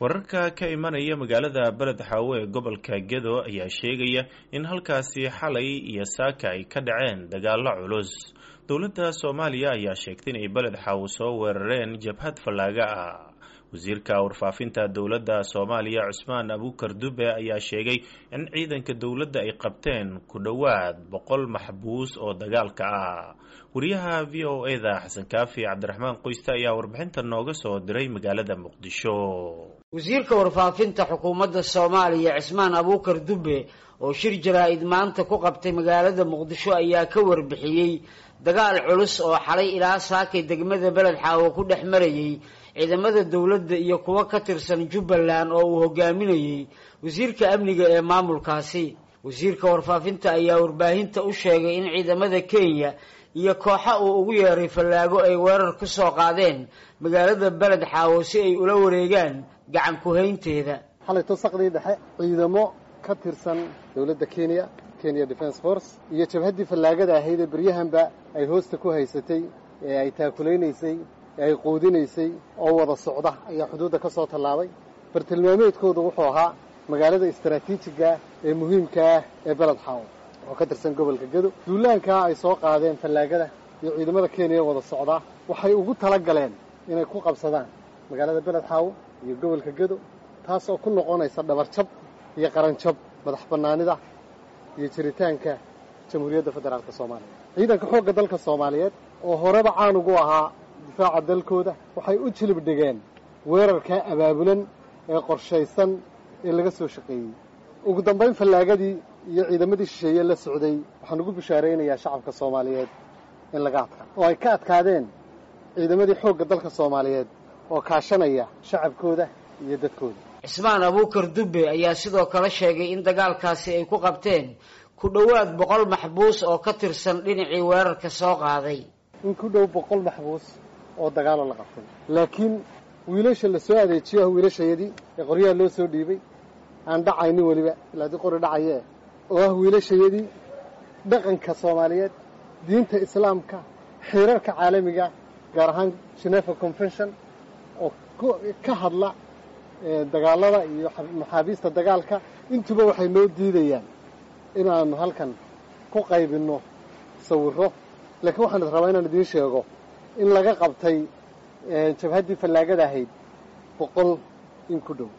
wararka ka imanaya magaalada beled xaawo ee gobolka gedo ayaa sheegaya in halkaasi xalay iyo saaka ay ka dhaceen dagaalo culus dowladda soomaaliya ayaa sheegtay inay beled xaawo soo weerareen jabhad fallaaga ah wasiirka warfaafinta dowladda soomaaliya cusmaan abuukar dube ayaa sheegay in ciidanka dowladda ay qabteen ku dhowaad boqol maxbuus oo dagaalka ah wariyaha v o e da xasan kaafi cabdiraxmaan qoyste ayaa warbixinta nooga soo diray magaalada muqdisho wasiirka warfaafinta xukuumadda soomaaliya cismaan abuukar dube oo shir jaraa-id maanta ku qabtay magaalada muqdisho ayaa ka warbixiyey dagaal culus oo xalay ilaa saakay degmada beled xaawo ku dhex marayay ciidamada dowladda iyo kuwo ka tirsan jubbaland oo uu hogaaminayey wasiirka amniga ee maamulkaasi wasiirka warfaafinta ayaa warbaahinta u sheegay in ciidamada kenya iyo kooxa uu ugu yeeray fallaago ay weerar ku soo qaadeen magaalada beled xaawo si ay ula wareegaan gacan ku-haynteeda xalayto saqdii dhexe ciidamo ka tirsan dowladda kenya kenya defence force iyo jabhaddii fallaagada ahayd ee beryahanba ay hoosta ku haysatay ee ay taakulaynaysay ee ay quudinaysay oo wada socda ayaa xuduudda ka soo tallaabay bartilmaameedkoodu wuxuu ahaa magaalada istaraatiijiga ee muhiimka ah ee beled xaawo oo ka tirsan gobolka gedo duulaankaa ay soo qaadeen fallaagada iyo ciidamada kenya wada socdaa waxay ugu tala galeen inay ku qabsadaan magaalada beled xaawo iyo gobolka gedo taas oo ku noqonaysa dhabarjab iyo qaranjab madax bannaanida iyo jiritaanka jamhuuriyadda federaalka soomaaliya ciidanka xoogga dalka soomaaliyeed oo horeba caan ugu ahaa difaaca dalkooda waxay u jilib dhigeen weerarkaa abaabulan ee qorshaysan ee laga soo shaqeeyey ugu dambayn fallaagadii iyo ciidamadii shisheeye la socday waxaan ugu bishaaraynayaa shacabka soomaaliyeed in laga adkaa oo ay ka adkaadeen ciidamadii xoogga dalka soomaaliyeed oo kaashanaya shacabkooda iyo dadkooda cismaan abuukar dube ayaa sidoo kale sheegay in dagaalkaasi ay ku qabteen ku dhowaad boqol maxbuus oo ka tirsan dhinacii weerarka soo qaaday in ku dhow boqol maxbuus oo dagaaloo la qabtay laakiin wiilasha la soo adeejiyo ah wiilashayadii ee qoryaha loo soo dhiibay aan dhacaynin weliba ilaa dii qori dhacayee oo ah wiilashayadii dhaqanka soomaaliyeed diinta islaamka xeerarka caalamiga gaar ahaan genefa convention oo ka hadla dagaalada iyo maxaabiista dagaalka intuba waxay noo diidayaan inaanu halkan ku qaybinno sawirro laakiin waxaan is rabaa inaan idiin sheego in laga qabtay jabhaddii fallaagada ahayd boqol in ku dhow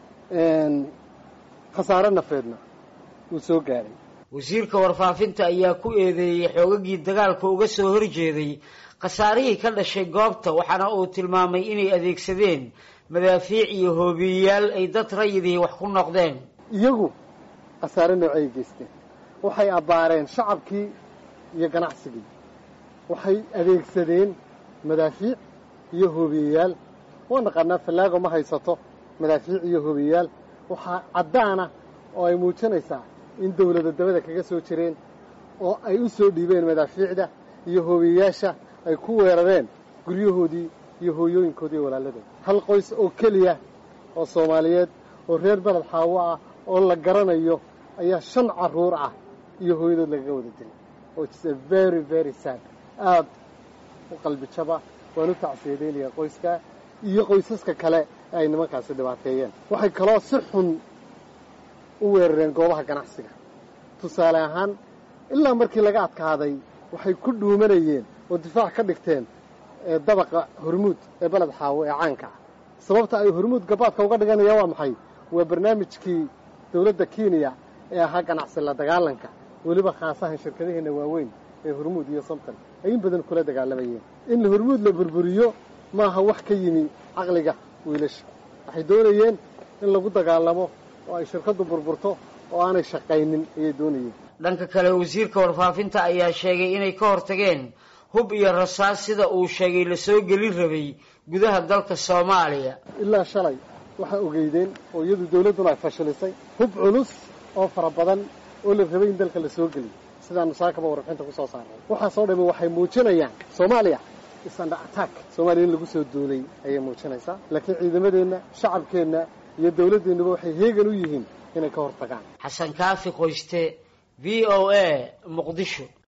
khasaare nafeedna wuu soo gaaray wasiirka warfaafinta ayaa ku eedeeyey xoogagii dagaalka uga soo horjeeday khasaarihii ka dhashay goobta waxaana uu tilmaamay inay adeegsadeen madaafiic iyo hoobiyeyaal ay dad rayidii wax ku noqdeen iyagu khasaare noocay geysteen waxay abbaareen shacabkii iyo ganacsigii waxay adeegsadeen madaafiic iyo hoobiyeyaal waa naqaanaa fallaago ma haysato madaafiic iyo hoobiyeyaal waxaa caddaana oo ay muujinaysaa in dawlada dabada kaga soo jireen oo ay u soo dhiibeen madaafiicda iyo hoobiyeyaasha ay ku weerareen guryahoodii iyo hooyooyinkoodii walaaladooda hal qoys oo keliya oo soomaaliyeed oo reer beled xaawo ah oo la garanayo ayaa shan carruur ah iyo hooyadood lagaga wada dilay oo its a very very sad aad u qalbi jaba waan u tacsiyadeynaya qoyskaa iyo qoysaska kale ee ay nimankaasi dhibaateeyeen waxay kaloo si xun u weerareen goobaha ganacsiga tusaale ahaan ilaa markii laga adkaaday waxay ku dhuumanayeen oo difaac ka dhigteen dabaqa hormuud ee beled xaawo ee caanka ah sababta ay hormuud gabaadka uga dhiganayaan waa maxay waa barnaamijkii dowladda kenya ee ahaa ganacsi la dagaalanka weliba khaasahan shirkadaheenna waaweyn ee hormuud iyo somton ay in badan kula dagaalamayeen in hormuud la burburiyo maaha wax ka yimi caqliga wiilasha waxay doonayeen in lagu dagaalamo oo ay shirkaddu burburto oo aanay shaqaynin ayay doonayeen dhanka kale wasiirka warfaafinta ayaa sheegay inay ka hortageen hub iyo rasaas sida uu sheegay lasoo gelin rabay gudaha dalka soomaaliya ilaa shalay waxaa ogeydeen oo iyadu dawladduna ay fashilisay hub culus oo fara badan oo la rabay in dalka la soo geliyo sidaanu saakaba warbixinta ku soo saaray waxaasoo dhammi waxay muujinayaan soomaaliya isanda attack soomaaliya in lagu soo duulay ayay muujinaysaa laakiin ciidamadeenna shacabkeenna iyo dawladdeennuba waxay heegan u yihiin inay ka hortagaan xasan kaafi qoyste v o a muqdisho